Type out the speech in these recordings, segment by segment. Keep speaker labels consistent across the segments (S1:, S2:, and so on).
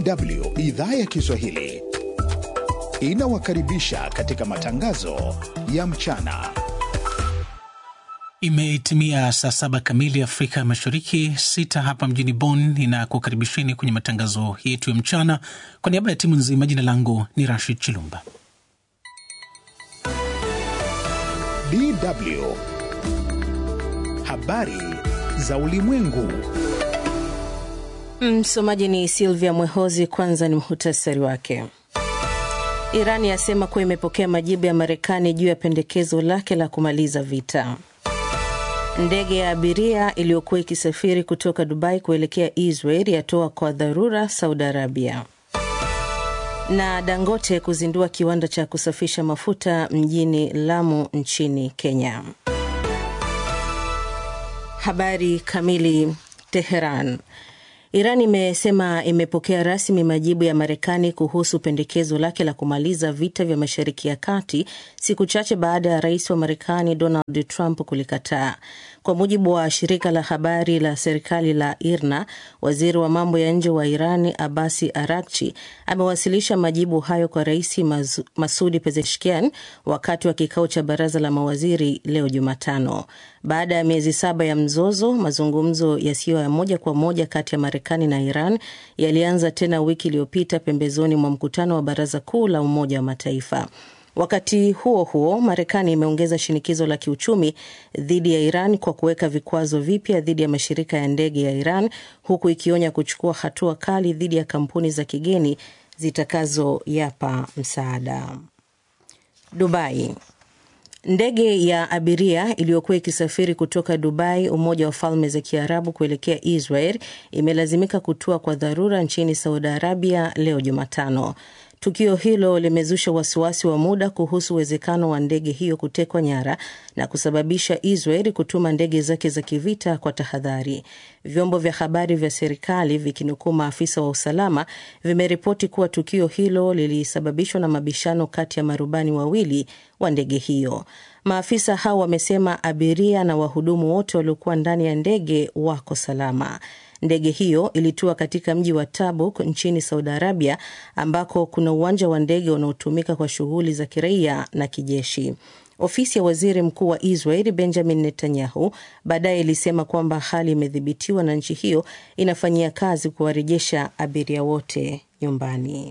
S1: DW idhaa ya Kiswahili inawakaribisha katika matangazo ya mchana.
S2: Imetimia saa saba kamili Afrika Mashariki, sita hapa mjini Bonn. Ninakukaribisheni kwenye matangazo yetu ya mchana. Kwa niaba ya timu nzima, jina langu ni Rashid Chilumba.
S1: DW habari za ulimwengu.
S3: Msomaji ni Silvia Mwehozi. Kwanza ni muhutasari wake. Iran yasema kuwa imepokea majibu ya Marekani juu ya pendekezo lake la kumaliza vita. Ndege ya abiria iliyokuwa ikisafiri kutoka Dubai kuelekea Israel yatoa kwa dharura Saudi Arabia. Na Dangote kuzindua kiwanda cha kusafisha mafuta mjini Lamu nchini Kenya. Habari kamili. Teheran. Iran imesema imepokea rasmi majibu ya Marekani kuhusu pendekezo lake la kumaliza vita vya Mashariki ya Kati, siku chache baada ya rais wa Marekani Donald Trump kulikataa. Kwa mujibu wa shirika la habari la serikali la IRNA, waziri wa mambo ya nje wa Irani Abasi Arakchi amewasilisha majibu hayo kwa rais Masudi Pezeshkian wakati wa kikao cha baraza la mawaziri leo Jumatano. Baada ya miezi saba ya mzozo, mazungumzo yasiyo ya moja kwa moja kati ya Marekani na Iran yalianza tena wiki iliyopita pembezoni mwa mkutano wa baraza kuu la Umoja wa Mataifa. Wakati huo huo, Marekani imeongeza shinikizo la kiuchumi dhidi ya Iran kwa kuweka vikwazo vipya dhidi ya mashirika ya ndege ya Iran, huku ikionya kuchukua hatua kali dhidi ya kampuni za kigeni zitakazoyapa msaada. Dubai. Ndege ya abiria iliyokuwa ikisafiri kutoka Dubai, Umoja wa Falme za Kiarabu, kuelekea Israel imelazimika kutua kwa dharura nchini Saudi Arabia leo Jumatano. Tukio hilo limezusha wasiwasi wa muda kuhusu uwezekano wa ndege hiyo kutekwa nyara na kusababisha Israel kutuma ndege zake za kivita kwa tahadhari. Vyombo vya habari vya serikali vikinukuu maafisa wa usalama vimeripoti kuwa tukio hilo lilisababishwa na mabishano kati ya marubani wawili wa ndege hiyo. Maafisa hao wamesema abiria na wahudumu wote waliokuwa ndani ya ndege wako salama. Ndege hiyo ilitua katika mji wa Tabuk nchini Saudi Arabia, ambako kuna uwanja wa ndege unaotumika kwa shughuli za kiraia na kijeshi. Ofisi ya waziri mkuu wa Israel Benjamin Netanyahu baadaye ilisema kwamba hali imedhibitiwa na nchi hiyo inafanyia kazi kuwarejesha abiria wote nyumbani.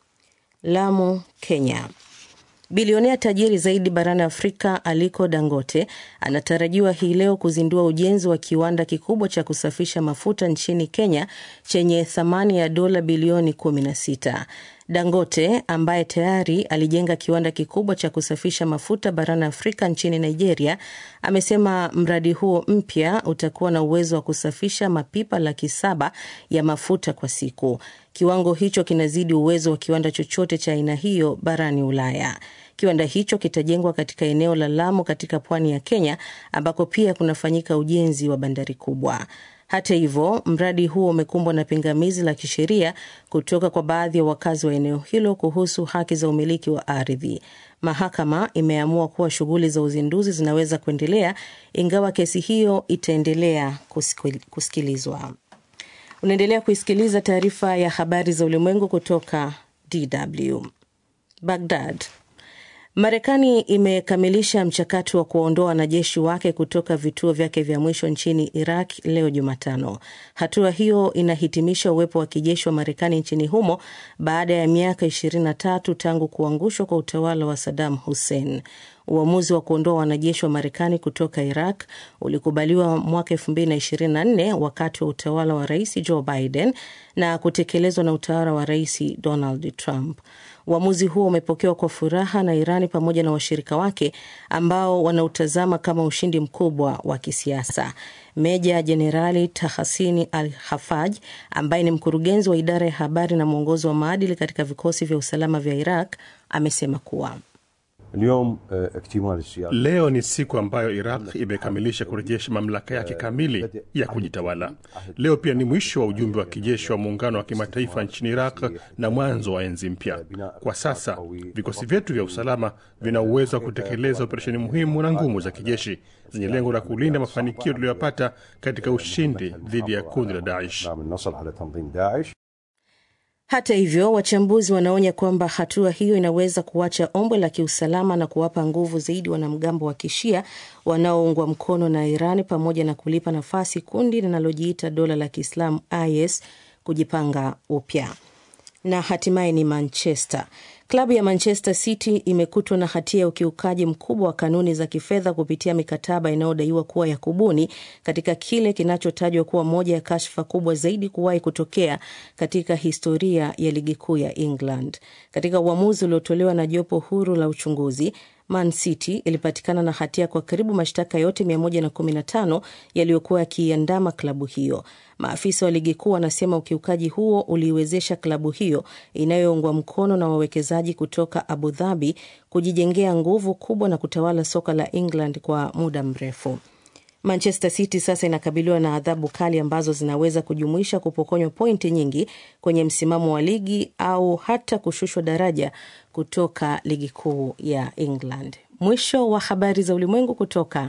S3: Lamu, Kenya. Bilionea tajiri zaidi barani Afrika Aliko Dangote anatarajiwa hii leo kuzindua ujenzi wa kiwanda kikubwa cha kusafisha mafuta nchini Kenya chenye thamani ya dola bilioni 16. Dangote ambaye tayari alijenga kiwanda kikubwa cha kusafisha mafuta barani Afrika nchini Nigeria amesema mradi huo mpya utakuwa na uwezo wa kusafisha mapipa laki saba ya mafuta kwa siku. Kiwango hicho kinazidi uwezo wa kiwanda chochote cha aina hiyo barani Ulaya. Kiwanda hicho kitajengwa katika eneo la Lamu katika pwani ya Kenya ambako pia kunafanyika ujenzi wa bandari kubwa. Hata hivyo, mradi huo umekumbwa na pingamizi la kisheria kutoka kwa baadhi ya wakazi wa eneo hilo kuhusu haki za umiliki wa ardhi. Mahakama imeamua kuwa shughuli za uzinduzi zinaweza kuendelea ingawa kesi hiyo itaendelea kusikilizwa. Unaendelea kuisikiliza taarifa ya habari za ulimwengu kutoka DW. Baghdad. Marekani imekamilisha mchakato wa kuwaondoa wanajeshi wake kutoka vituo vyake vya mwisho nchini Iraq leo Jumatano. Hatua hiyo inahitimisha uwepo wa kijeshi wa Marekani nchini humo baada ya miaka 23 tangu kuangushwa kwa utawala wa Saddam Hussein. Uamuzi wa kuondoa wanajeshi wa Marekani kutoka Iraq ulikubaliwa mwaka 2024 wakati wa utawala wa Rais Joe Biden na kutekelezwa na utawala wa Rais Donald Trump. Uamuzi huo umepokewa kwa furaha na Irani pamoja na washirika wake ambao wanautazama kama ushindi mkubwa wa kisiasa. Meja Jenerali Tahasini Al Hafaj, ambaye ni mkurugenzi wa idara ya habari na mwongozo wa maadili katika vikosi vya usalama vya Iraq, amesema kuwa
S4: Leo ni siku ambayo Iraq imekamilisha kurejesha mamlaka yake kamili ya kujitawala. Leo pia ni mwisho wa ujumbe wa kijeshi wa muungano wa kimataifa nchini Iraq na mwanzo wa enzi mpya. Kwa sasa vikosi vyetu vya usalama vina uwezo wa kutekeleza operesheni muhimu na ngumu za kijeshi zenye lengo la kulinda mafanikio tuliyoyapata katika ushindi dhidi ya kundi la Daesh.
S3: Hata hivyo, wachambuzi wanaonya kwamba hatua hiyo inaweza kuacha ombwe la kiusalama na kuwapa nguvu zaidi wanamgambo wa kishia wanaoungwa mkono na Iran pamoja na kulipa nafasi kundi linalojiita dola la Kiislamu IS kujipanga upya. Na hatimaye ni Manchester. Klabu ya Manchester City imekutwa na hatia ya ukiukaji mkubwa wa kanuni za kifedha kupitia mikataba inayodaiwa kuwa ya kubuni katika kile kinachotajwa kuwa moja ya kashfa kubwa zaidi kuwahi kutokea katika historia ya ligi kuu ya England. Katika uamuzi uliotolewa na jopo huru la uchunguzi, Man City ilipatikana na hatia kwa karibu mashtaka yote 115 yaliyokuwa yakiiandama klabu hiyo. Maafisa wa ligi kuu wanasema ukiukaji huo uliiwezesha klabu hiyo inayoungwa mkono na wawekezaji kutoka Abu Dhabi kujijengea nguvu kubwa na kutawala soka la England kwa muda mrefu. Manchester City sasa inakabiliwa na adhabu kali ambazo zinaweza kujumuisha kupokonywa pointi nyingi kwenye msimamo wa ligi au hata kushushwa daraja kutoka ligi kuu ya England. Mwisho wa habari za ulimwengu kutoka